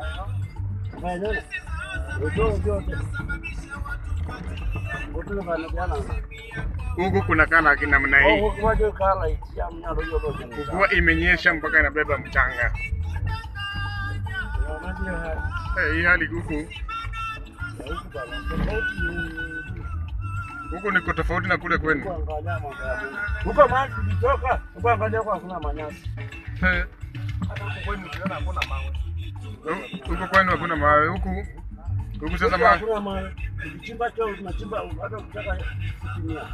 Maeneo. Ndio ndio. Ndio kana jana. Huku kuna kana kinamna hii, Oh, kwa hiyo kala itia mnyalo hiyo lote. mvua imenyesha mpaka inabeba mchanga. Eh, hii hali huku huku niko tofauti na kule kwenu. Huko mahali tulitoka, huko angalia kwa kuna manyasi. Eh, Huku kwenu hakuna mawe, huku huku sasa Huko ma, hakuna mawe. Tukichimba choo tunachimba hata kutaka kutimia.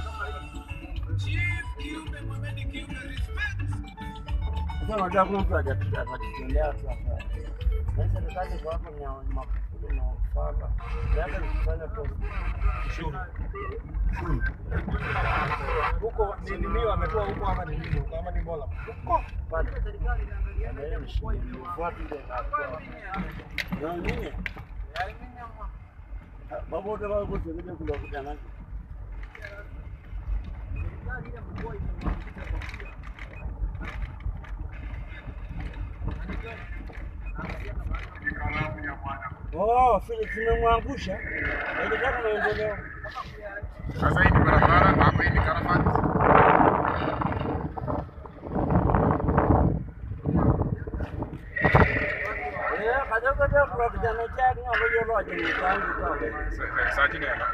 Sasa unajua kuna mtu hajapiga atajitendea tu hapa. Na serikali kwa hapa ni mafuta na ufala. Labda nikifanya kwa Ushuru. Huko ni nini wametoa huko ama ni nini? Huko ama ni Mola? Huko. pale. Na yeye ni shilingi ufuati ile inakuwa. Na nini? Babu wote wao wote wanakuja kula kujana. Oh, Philip tumemwangusha. Haijataka maendeleo. sasa hii ni barabara hapa, hii ni Karafat. Eh, kadogo dogo kwa kijana chake ndio yeye roje ni tangu kwa. Sa- Saa chini hapa.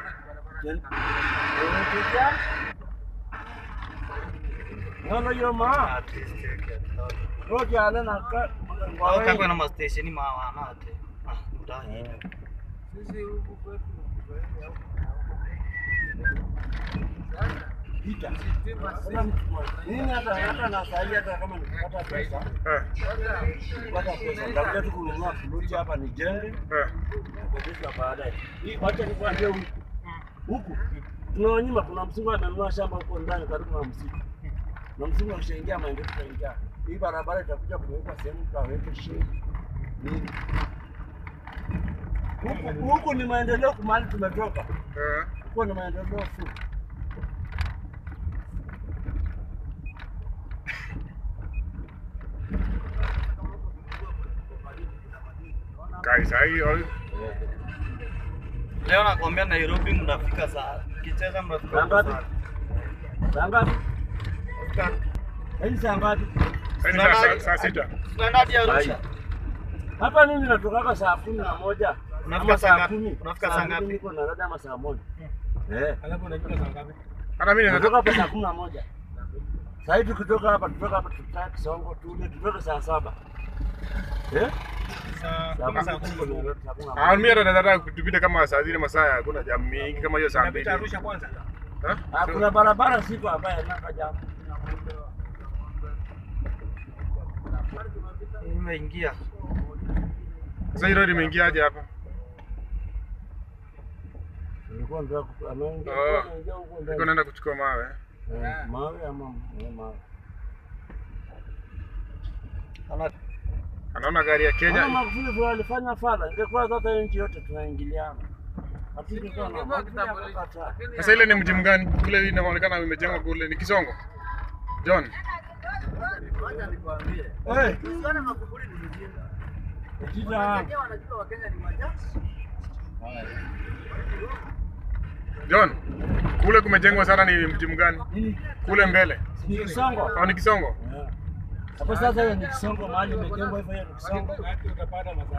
Nono yo ma. Roje ana na ka. Wakakwa na mastesheni mawana ate. Ah, mtaani. Pita. Nini hata hata na sahi hata kama nikipata pesa, Eh, nikipata pesa nitakuja tu kununua kibuti hapa nijenge, eh. kukodisha baadaye. Hii wacha nikwambie huku. Huku tunawanyima kuna msungu amenunua shamba huko ndani karibu na msitu. Na msungu akishaingia maendeleo tutaingia. Hii barabara itakuja kuwekwa sehemu tutaweka shule. Nini? Huku huku ni maendeleo kumali tumetoka. Eh. Huko ni maendeleo full. Kai saa hii ol- Leo nakwambia Nairobi mnafika saa kicheza mnafika Saa ngapi? saa- Saa ngapi? Hii saa ngapi? saa hii ni saa- saa- saa sita. Tunaenda hadi Arusha. Hapa mimi natokaka saa kumi na moja Unafika ama saa saa ngapi? kumi. Unafika Saa saa mbili ngapi? Niko Nairobi ama saa moja. Eh. Alafu unajua saa ngapi? Hata mimi Natoka natoka hapa saa kumi na moja. Saa hii tukitoka hapa tutoka hapa tutakaa Kisongo tule tutoke saa saba. Eh? Saa Saa kumi saa kumi tuko kumi. Nairobi saa kumi na Ah, moja. mimi hata nataka tupite kama saa zile masaa hakuna jam mingi kama hiyo saa mbili. Unapita Arusha kwanza. Eh? Ah, kuna barabara siku ambayo nakaja. Imeingia. Sasa hii road imeingia aje hapa? Nilikuwa nataka ku- anaingia Oh. anaingia huko Niko ndani. naenda kuchukua mawe. Eh, Mawe ama eh, mawe. Ana Anaona gari ya Kama Kenya. Magufuli vile alifanya fala, ingekuwa sasa nchi yote tunaingiliana. Hatungekuwa na Magufuli akakataa. Sasa ile ni mji mgani? Kule inaonekana imejengwa kule ni Kisongo. John. Eh, Jita John. Kule kumejengwa sana ni mji mgani? nini? Kule mbele. Ni Kisongo. Au ni Kisongo? Eh. Hapo sasa hiyo ni Kisongo mahali imejengwa hivyo hiyo ni Kisongo. Wapi utapata masaa